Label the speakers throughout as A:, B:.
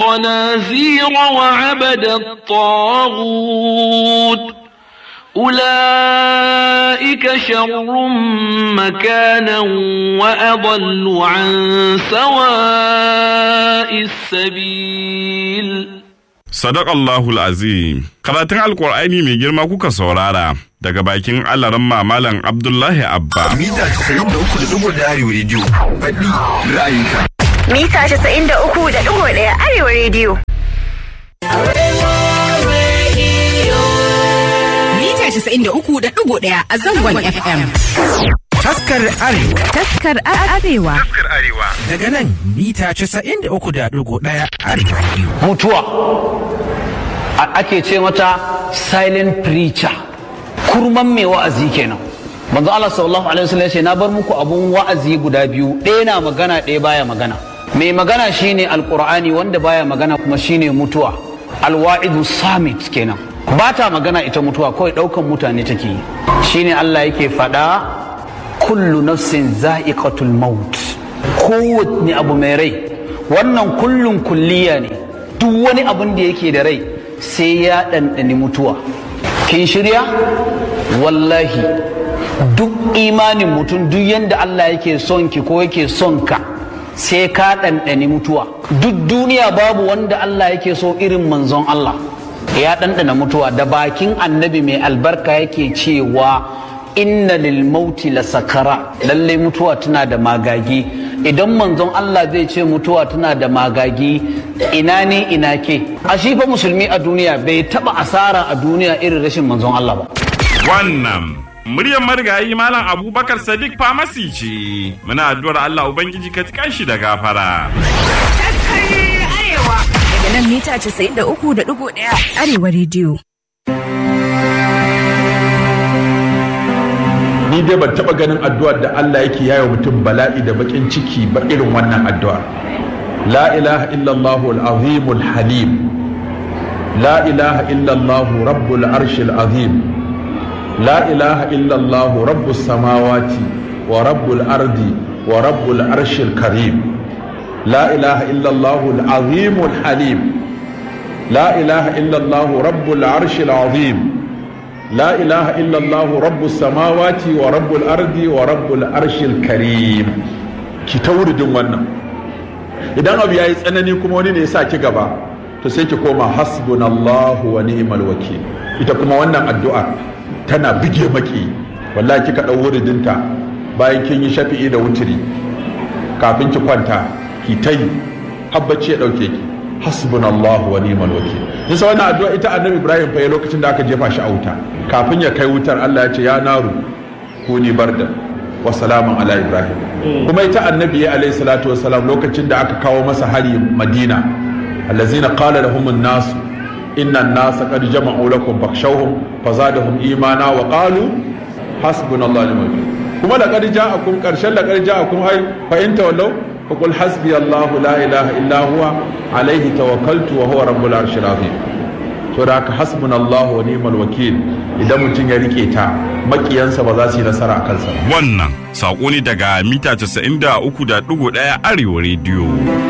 A: الخنازير وعبد الطاغوت أولئك شر مكانا وأضل عن سواء السبيل
B: Sadakallahul azim karatun alkur'ani mai girma kuka saurara daga bakin alaran mamalan Abdullahi Abba.
C: Mita 93.1 Arewa Radio. Faɗi ra'ayinka.
D: Mita 93.1 Arewa Radio.
E: Mita 93.1 a zangon FM.
F: Taskar Arewa.
E: Taskar Arewa.
F: Daga nan mita 93.1 Arewa Radio.
G: mutuwa A- ake ce mata silent preacher kurman mai wa'azi kenan manzo Allah sallallahu alaihi wasallam ya ce na bar muku abun wa'azi guda biyu ɗaya na magana ɗaya baya magana mai magana shine alqur'ani wanda baya magana kuma shine mutuwa alwa'idu samit kenan ba ta magana ita mutuwa kawai ɗaukan mutane take yi shine Allah yake faɗa kullu nafsin za'iqatul maut kowanne abu mai rai wannan kullun kulliya ne duk wani abun da yake da rai sai ya ɗanɗani mutuwa kin shirya wallahi duk imanin mutum duk yadda Allah yake son ki ko yake son ka sai ka ɗanɗani mutuwa duk duniya babu wanda Allah yake so irin manzon Allah ya ɗanɗana mutuwa da bakin annabi mai albarka yake cewa inna lil mauti la sakara lallai mutuwa tana da magagi idan manzon Allah zai ce mutuwa tana da magagi ina ne ina ke a shi fa musulmi a duniya bai taba asara a duniya irin rashin manzon Allah ba
B: Wannan muryar marigayi Malam Abubakar Sadiq Famasi ce. Muna addu'ar Allah Ubangiji ka tikan shi da gafara.
E: Taskar Arewa. Daga nan mita 93.1 Arewa Radio.
H: ni dai ban taba ganin addu'ar da Allah yake yayo mutum bala'i da bakin ciki ba irin wannan addu'ar la ilaha illallah al-azim al-halim la ilaha illallah rabbul arshil azim la ilaha illallah rabbus samawati wa rabbul ardi wa rabbul arshil karim la ilaha illallah al-azim al-halim la ilaha illallah rabbul arshil azim لا إله إلا الله رب السماوات ورب الأرض ورب العرش الكريم ki ta wuridin wannan idan abu yayi tsanani kuma wani ne ya sa ki gaba to sai ki koma hasbunallahu wa ni'mal wakil ita kuma wannan addu'a tana bige maki wallahi kika dau wuridinta bayan kin yi shafi'i da wutiri kafin ki kwanta ki ta yi habbaci ya dauke ki hasbunallahu wa ni'mal wakil nisa wannan addu'a ita annabi ibrahim fa ya lokacin da aka jefa shi a wuta kafin ya kai wutar Allah ya ce ya naru kuni barda wa salaman ala ibrahim kuma ita annabi ya alayhi salatu wa salam lokacin da aka kawo masa hari madina allazina qala lahum an-nas inna an-nasa qad jama'u lakum fakhshawhum fazadahum imana wa qalu hasbunallahu wa ni'mal wakil kuma laqad ja'akum qarshan laqad ja'akum ay fa in tawallaw فقل حسبي الله لا إله إلا هو عليه توكلت وهو رب العرش العظيم to da haka hasbunallahu wa ni'mal wakil idan mutum ya rike ta makiyansa ba za su yi nasara a kansa ba
B: Wannan saƙo ne daga mita 93.1 Arewa Radio.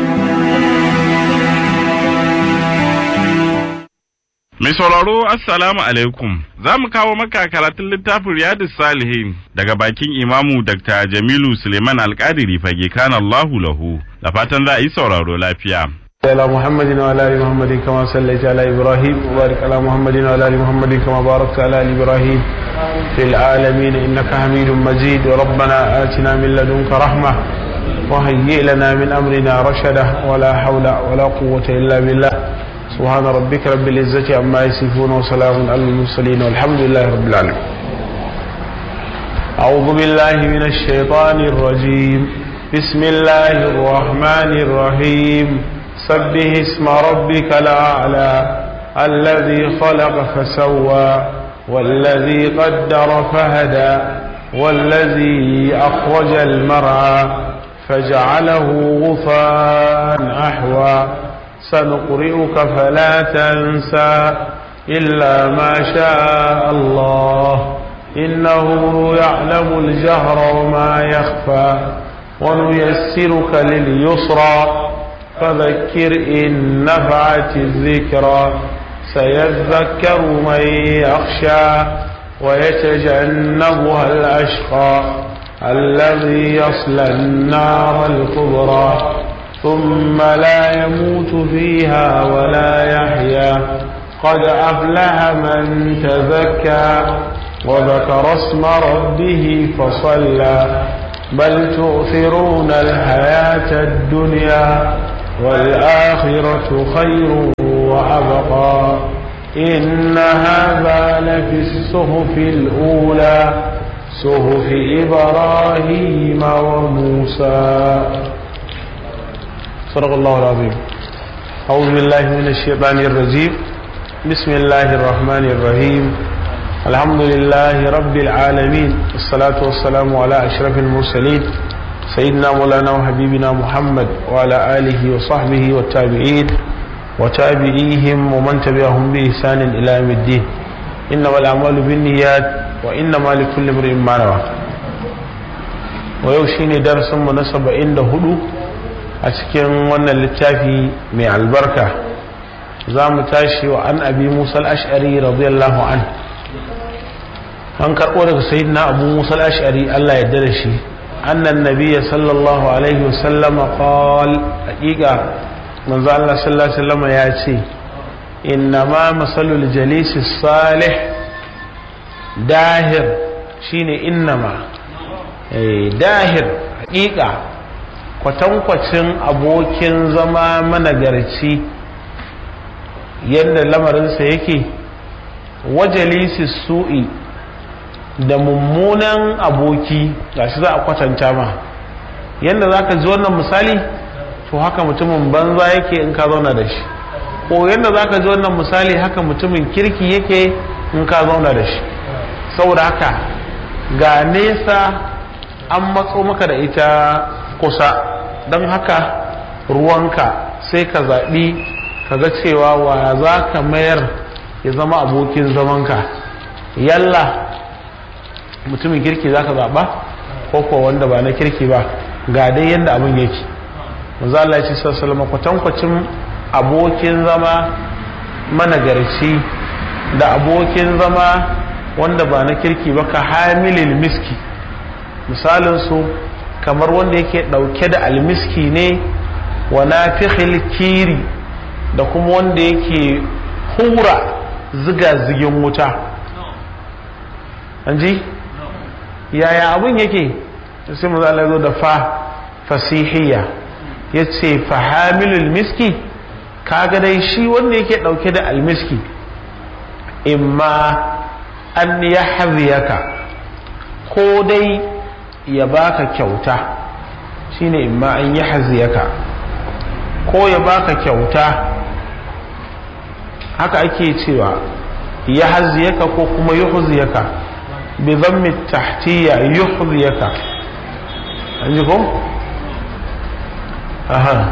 B: Mai sauraro Assalamu alaikum za mu kawo maka karatun littafin Riyadus Salihin daga bakin imamu Dr. Jamilu Suleiman Alƙadiri fage kan Allahu lahu da fatan za a yi sauraro lafiya.
I: على محمد وعلى ال محمد كما صليت على ابراهيم وبارك على محمد وعلى ال محمد كما باركت على ال ابراهيم في العالمين انك حميد مجيد ربنا اتنا من لدنك رحمه وهيئ لنا من امرنا رشدا ولا حول ولا قوه الا بالله سبحان ربك رب العزه عما يصفون وسلام على المرسلين والحمد لله رب العالمين أعوذ بالله من الشيطان الرجيم بسم الله الرحمن الرحيم سبح اسم ربك الأعلى الذي خلق فسوى والذي قدر فهدى والذي أخرج المرعى فجعله غفاء أحوى سنقرئك فلا تنسى إلا ما شاء الله إنه يعلم الجهر وما يخفى ونيسرك لليسرى فذكر إن نفعت الذكرى سيذكر من يخشى ويتجنبها الأشقى الذي يصلى النار الكبرى ثم لا يموت فيها ولا يحيا قد أفلح من تزكى وذكر اسم ربه فصلى بل تؤثرون الحياة الدنيا والآخرة خير وأبقى إن هذا لفي الصحف الأولى صحف إبراهيم وموسى صدق الله العظيم أعوذ بالله من الشيطان الرجيم بسم الله الرحمن الرحيم الحمد لله رب العالمين والصلاة والسلام على أشرف المرسلين سيدنا مولانا وحبيبنا محمد وعلى آله وصحبه والتابعين وتابعيهم ومن تبعهم بإحسان إلى يوم الدين إنما الأعمال بالنيات وإنما لكل امرئ ما نوى ويوشيني درس مناسب عند هدو أسكن وانا للتافي من البركة زام تاشي وعن أبي موسى الأشعري رضي الله عنه an karɓo daga sayyidina abu musa al-ash'ari Allah ya da shi annan nabiyya sallallahu alaihi wasallama qal haqiqa manzo Allah sallallahu alaihi wasallama ya ce inna ma masalul jalisi salih dahir shine innama eh dahir haqiqa kwatankwacin abokin zama managarci yadda lamarinsa yake wajalisi su'i da mummunan aboki gashi za a kwatanta ma yadda za ka ji wannan misali to haka mutumin banza yake in ka zauna da shi ko yadda za ka ji wannan misali haka mutumin kirki yake in ka zauna da shi saboda haka ga nesa an matso maka da ita kusa don haka ruwanka sai ka zaɓi ka ga cewa wa za ka mayar ya zama abokin zamanka yalla mutumin kirki za ka zaɓa ko ko wanda ba na kirki ba ga dai yadda abin yake manzo Allah ya ce sallallahu kwatankwacin abokin zama managarci da abokin zama wanda ba na kirki ba ka hamilil miski misalin su kamar wanda yake ɗauke da almiski ne wa nafikhil kiri da kuma wanda yake hura ziga-zigin wuta an ji yaya abin yake sai mu zala zo da fa fasihiyya ya ce fahamilul miski kaga dai shi wanda yake dauke da almiski imma an ya haziyaka ko dai ya baka kyauta shine imma an ya haziyaka ko ya baka kyauta haka ake cewa ya haziyaka ko kuma yuhziyaka بضم التحتية يحظيك عندكم أها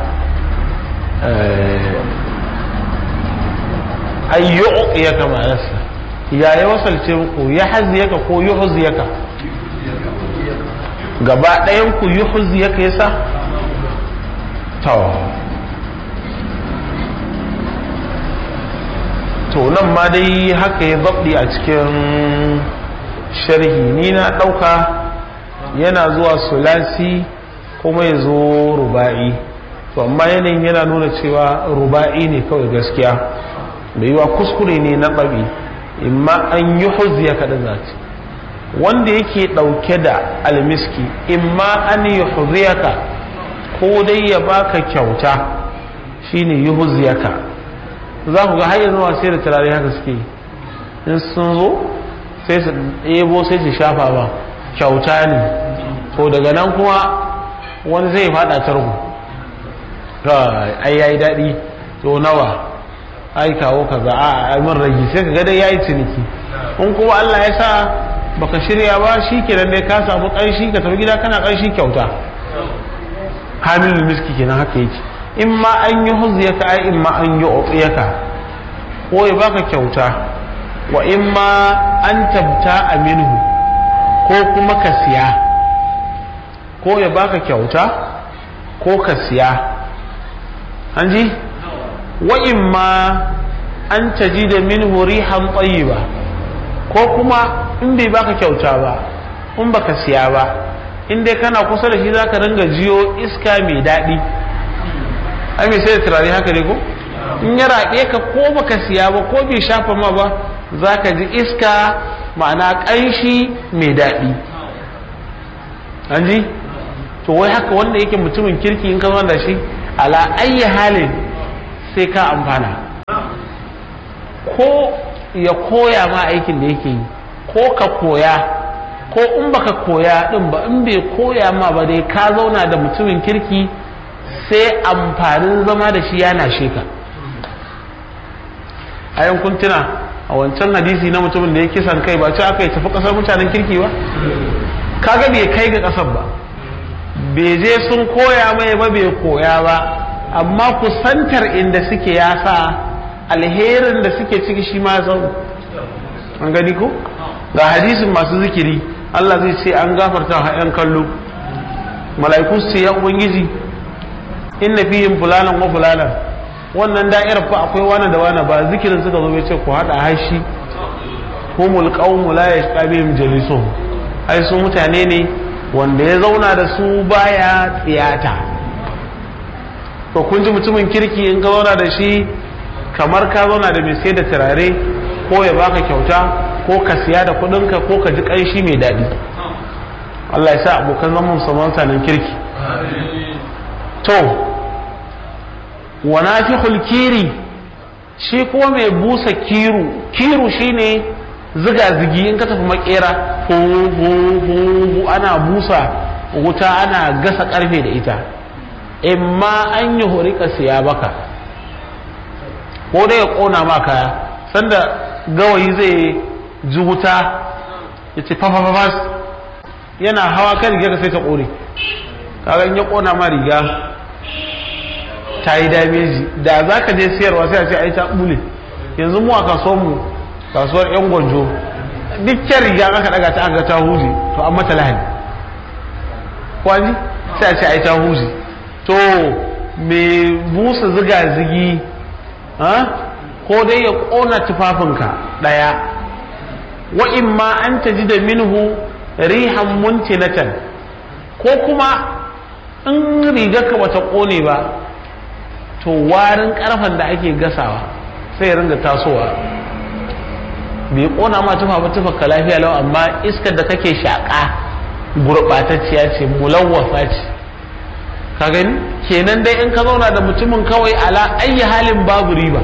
I: أي يعطيك مع نفسه يا يوصل تيمكو يحزيك كو يحزيك gaba ɗayan ku yi huziyaka yasa to to nan ma dai haka ya zaɓi a cikin sharhi ni na ɗauka yana zuwa sulasi kuma ya zo ruba'i to amma yanayin yana nuna cewa ruba'i ne kawai gaskiya da yiwa kuskure ne na ɗabi imma an yi huziya kaɗa zati wanda yake ɗauke da almiski imma an yi huziyaka ko dai ya baka kyauta shine yi huziyaka za ku ga har yanzu sai da turare haka suke in sun zo sai su ɗebo sai su shafa ba kyauta ne to daga nan kuma wani zai fada tarko ai yayi daɗi to nawa ai kawo kaza a min ragi sai ka ga dai yayi ciniki in kuma Allah ya sa baka shirya ba shi kenan dai ka samu ƙanshi ka tafi gida kana ƙanshi kyauta hamilul miski kenan haka yake in ma an yi huziyaka ai in ma an yi utsiyaka ko ya baka kyauta wa in ma an tabta minhu ko kuma ka siya ko ya baka kyauta ko ka siya an ji wa imma an taji da min rihan ba ko kuma in bai baka kyauta ba in baka siya ba in dai kana kusa da shi zaka ringa jiyo iska mai daɗi ai mai sai da turare haka ne ko in ya raɓe ka ko baka siya ba ko bai shafa ma ba zaka ji iska ma'ana ƙanshi mai daɗi an ji to wai haka wanda yake mutumin kirki in ka zo da shi ala ayyi halin sai ka amfana ko ya koya ma aikin da yake yi ko ka koya ko in baka koya din ba in bai koya ma ba dai ka zauna da mutumin kirki sai amfanin zama da shi yana sheka a yankun tuna a wancan hadisi na mutumin da ya kisan kai ba ce aka yi tafi kasar mutanen kirki ba kaga bai kai ga kasar ba bai je sun koya mai ba bai koya ba amma kusantar inda suke ya sa alherin da suke ciki shi ma zau an gani ko ga hadisin masu zikiri Allah zai ce an gafarta wa ‘yan kallo mala'iku su ce ya ubangiji inna fihim fulanan wa fulanan wannan da'irar fa akwai wani da wani ba zikirin suka zo bai ce ku haɗa hashi humul qawmu la yashqabihim jalisuhum ai su mutane ne wanda ya zauna da su baya tsiyata to kun ji mutumin kirki in ka zauna da shi kamar ka zauna da mai sai da turare ko ya baka kyauta ko ka siya da kudinka ko ka ji ƙanshi mai daɗi Allah ya sa abokan zaman saman sanin kirki to wa nafikhul kiri shi ko mai busa kiru kiru shine ziga zigi in ka tafi makera hu hu ana busa wuta ana gasa karfe da ita imma an yi horika siya baka ko dai ya kona ma kaya sanda gawayi zai ji wuta ya ce fafafafas yana hawa kan riga ka sai ta kore kaga in ya kona ma riga ta yi dameji da za ka je siyarwa sai a ce ai ta bule yanzu mu a kasuwar mu kasuwar yan gwanjo dukkan riga aka daga ta aka ta huje to an mata lahani kwani sai a ce ai ta huje to me busa ziga zigi ko dai ya kona tufafinka daya wa imma an taji da minhu rihan muntinatan ko kuma in rigarka bata kone ba to warin karfan da ake gasawa sai ya ringa tasowa bai kona ma tufa ba tufa ka lafiya lau amma iskar da kake shaƙa gurɓatacciya ce mulawwasa ce ka gani kenan dai in ka zauna da mutumin kawai ala ayi halin babu riba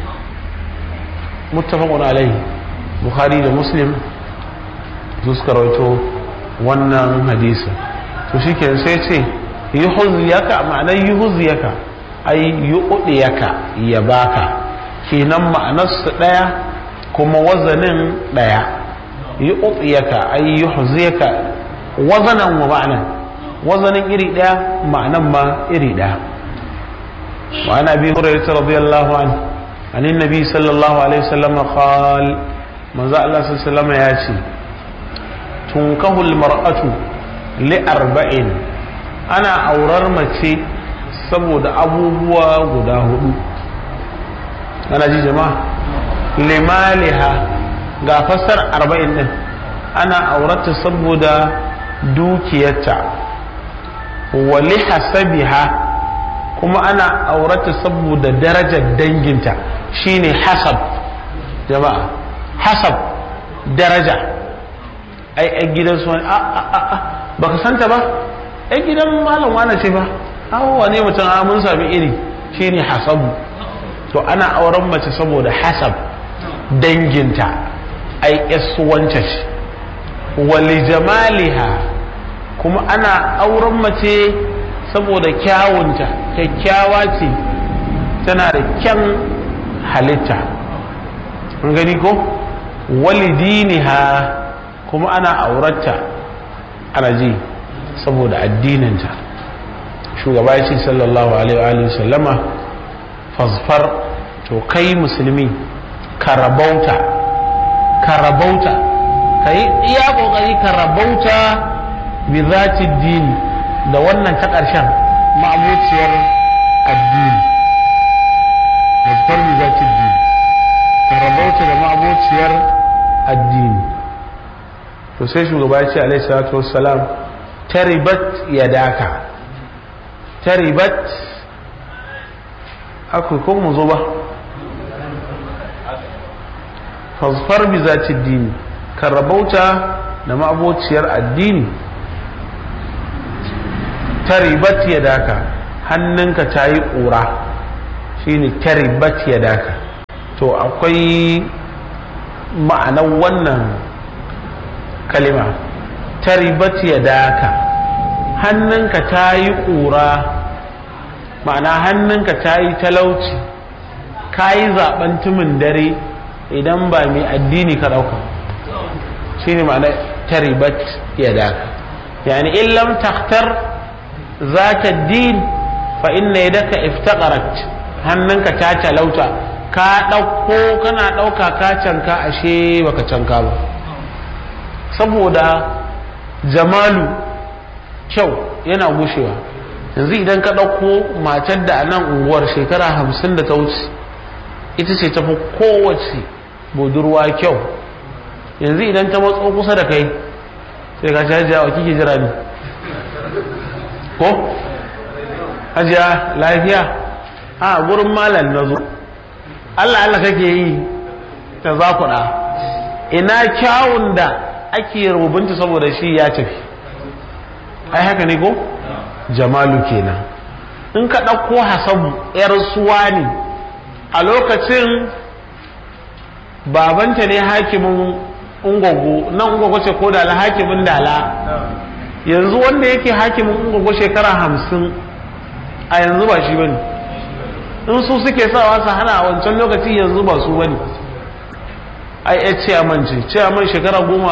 I: muttafaqun alaihi bukhari da muslim su suka rawaito wannan hadisi to shikenan sai ce yuhziyaka ma'anar yuhziyaka ai yu'diyaka ya baka kenan ma'anar su daya kuma wazanin daya yu'diyaka ai yuhziyaka wazanan wa ma'anan wazanin iri daya ma'anan ma iri daya wa ana bi hurairah radiyallahu anhu عن النبي صلى الله عليه وسلم قال من ذا الله صلى الله عليه وسلم ياتي تنكه المرأة لأربعين أنا أورر متي saboda abubuwa guda hudu ana ji jama'a limaliha ga fassar arba'in din ana aurata saboda dukiyarta wa lihasabiha kuma ana aurata saboda darajar danginta shine hasab jama'a hasab daraja ai ai gidan su wani a a a a baka santa ba ai gidan malam wani ce ba awo wane mutum a mun sami iri shine hasabu to ana auren mace saboda hasab danginta ai yasuwanta ce wali jamaliha kuma ana auren mace saboda kyawunta kyakkyawa ce tana da kyan halitta an gani ko walidiniha kuma ana auratta ana ji saboda addininta shugaba ya ce sallallahu alaihi wa sallama fasfar to kai musulmi ka rabauta ka rabauta ka yi iya kokari ka rabauta bi zati dini da wannan ta ƙarshen ma'abuciyar addini fasfar bi za ta dini ka rabauta da ma'abociyar addini to sai shugaba ya ce alaihi salatu wassalam taribat yadaka taribat akwai ko mu zo ba fasfar bi za ta dini ka rabauta da ma'abociyar addini taribat yadaka hannunka ta yi ƙura shine taribat yadaka to akwai ma'anar wannan kalima taribat yadaka hannunka ta yi ƙura ma'ana hannunka ta yi talauci ka yi zaɓen tumin dare idan ba mai addini ka ɗauka shine ma'ana taribat yadaka yani in lam takhtar ذات الدين فإن يدك افتقرت hannunka ta talauta ka ɗauko kana ɗauka ka canka ashe baka canka ba saboda jamalu kyau yana gushewa yanzu idan ka ɗauko matar da a nan unguwar shekara hamsin da ta wuce ita ce tafi kowace budurwa kyau yanzu idan ta matso kusa da kai sai ka shajiya wa kike jira ne ko hajiya lafiya a gurin malam na zo allah allah kake yi ta zakuɗa ina kyawun da ake rubunta saboda shi ya tafi ai haka ne ko jamalu kenan in ka ɗauko hasabu yar suwa ne a lokacin babanta ne hakimin ungogo nan ungogo ce ko dala hakimin dala yanzu wanda yake hakimin ungogo shekara hamsin a yanzu ba shi bane in su suke sawa su hana a wancan lokaci yanzu ba su bane ai ya ciyaman ce ciyaman shekara goma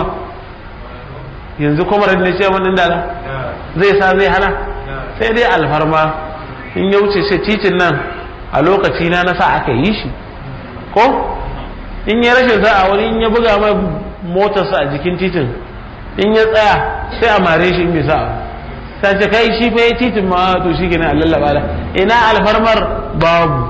I: yanzu kuma ne ciyaman din dala zai sa zai hana sai dai alfarma in ya wuce sai titin nan a lokaci na na sa aka yi shi ko in ya rashin sa'a wani in ya buga mai motarsa a jikin titin in ya tsaya sai a mare shi in bai sa'a ta ce kai shi fa ya titin ma to shi kenan a lallaba da ina alfarmar babu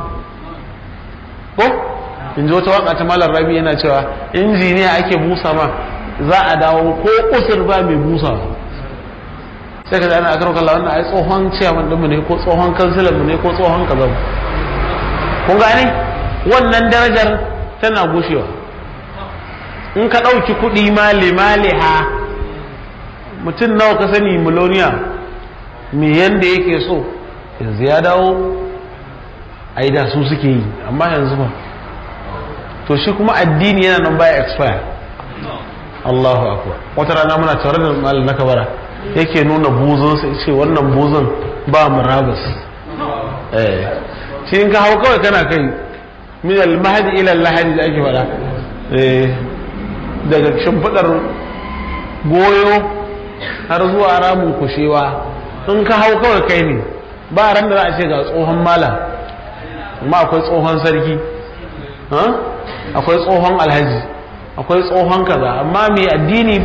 I: ko in ji wata waka ta malar rabi yana cewa injiniya ake busa ma za a dawo ko usur ba mai busa sai ka ana akar kalla wannan ai tsohon ciyaman ɗinmu ne ko tsohon kansilan mu ne ko tsohon kaza kun gane wannan darajar tana gushewa in ka ɗauki kuɗi male male ha mutum nawa ka sani miloniya me yanda yake so yanzu ya dawo ai da su suke yi amma yanzu ba to shi kuma addini yana nan baya expire Allahu akbar wata rana muna tare da malam na kabara yake nuna buzun sai ce wannan buzun ba murabus eh shi in ka hau kawai kana kai min al-mahdi ila al-lahadi da ake fada eh daga shimfidar goyo har zuwa ramin kushewa in ka hau kawai kai ne ba ran da za a ce ga tsohon mala amma akwai tsohon sarki akwai tsohon alhaji akwai tsohon kaza amma mai addini